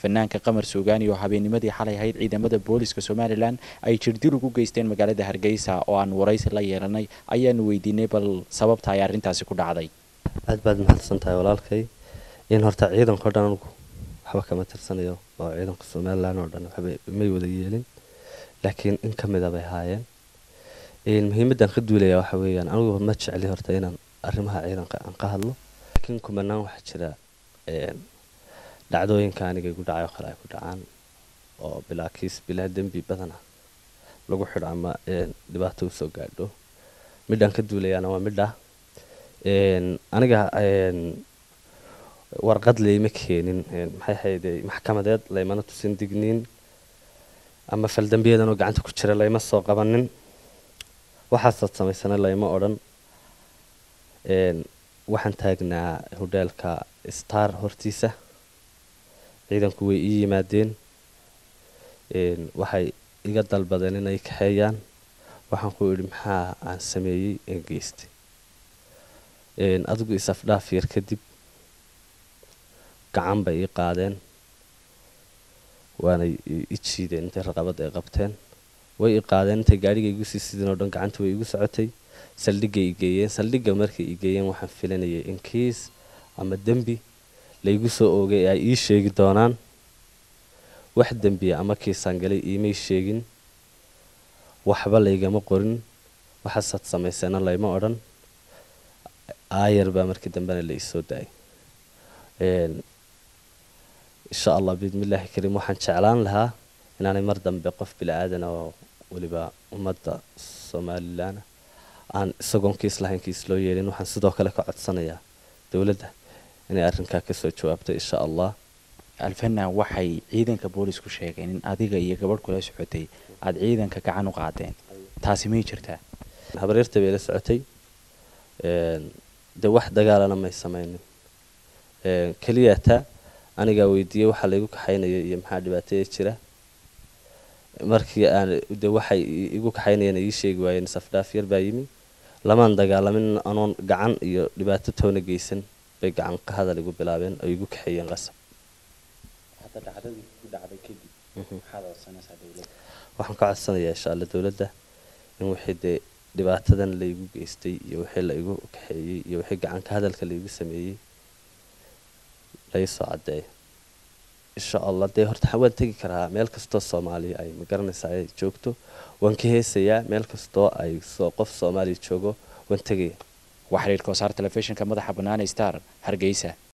fanaanka qamar suugaani oo habeennimadii xalay ahayd ciidamada booliska somalilan ay jirdil ugu geysteen magaalada hargeysa oo aan waraysi la yeelanay ayaanu weydiinay bal sababta ay arrintaasi ku dhacday aad baad mahadsan tahay walaalkay in horta ciidanka o dhan anugu waxba kama tirsanayo oo ciidanka somalilan oo dhan waxba may wada yeelin laakiin in ka mida bay ahaayeen muhiimaddan ka duulaya waxa weeyaan anigu ma jecli horta inaan arrimaha ciidanka aan ka hadlo laakiin kumanaan waxaa jira dhacdooyinka aniga igu dhacay oo kale ay ku dhacaan oo bilaa kiis bilaa dembi badana lagu xidho ama dhibaato usoo gaadho midhaan ka duulayaana waa midha aniga warqad layma keenin maxay ahayd maxkamadeed laymana tusin digniin ama faldambiyadanoo gacanta ku jira layma soo qabanin waxaasaad samaysana layma odhan waxaan taagnaa hodheelka star hortiisa ciidanku way ii yimaadeen waxay iga dalbadeen inay kaxeeyaan waxaan ku idhi maxaa aan sameeyey ee geystay adigu is-afdhaaf yar kadib gacan bay ii qaadeen waanay i jiideen intay raqabad ay qabteen way i qaadeen intay gaadhiga igu sii sideen oo dhan gacanta way igu socotay saldhigay i geeyeen saldhigga markay i geeyeen waxaan filanayay in kiis ama dembi laygu soo oogay ay ii sheegi doonaan wax dembiya ama kiisaan galay iimay sheegin waxba laygama qorin waxaasaad samayseena layma odhan aayar baa markii dambena la isoo daayay insha allah biidmillaahi kariim waxaan jeclaan lahaa inaanay mar dambe qof bili-aadan oo weliba ummadda somalilan aan isagoon kiis lahayn kiis loo yeelin waxaan sidoo kale ka codsanayaa dowladda inay arrinkaa kasoo jawaabto insha allah alfana waxay ciidanka boolisku sheegeen in adiga iyo gabadh kula socotay aada ciidanka gacan u qaadeen taasi may jirtaa habaryarta bay la socotay dee wax dagaalana may samaynin keliyata anigaa weydiiyey waxaa laygu kaxaynaya iyo maxaa dhibaataya jira markii aan de waxay igu kaxaynayeen ii sheegi waayeen safdhaaf yar baa yimi lamaan dagaalamin anoon gacan iyo dhibaato toona geysan bay gacan ka hadal igu bilaabeen oo igu kaxeeyeen qasab waxaan ka codsanayaa insha alla dowladda in wixii dee dhibaatadan laygu geystay iyo wixii la igu kaxeeyey iyo wixii gacanka hadalka laygu sameeyey laysoo caddeeyo insha allah dee horta waan tegi karaa meel kastoo soomaaliya ay magaranaysaa ay joogto waan ka heesayaa meel kastoo ay qof soomaaliya joogo waan tegaya waa xiriirka wasaar telefishinka madaxa banaane star hargeysa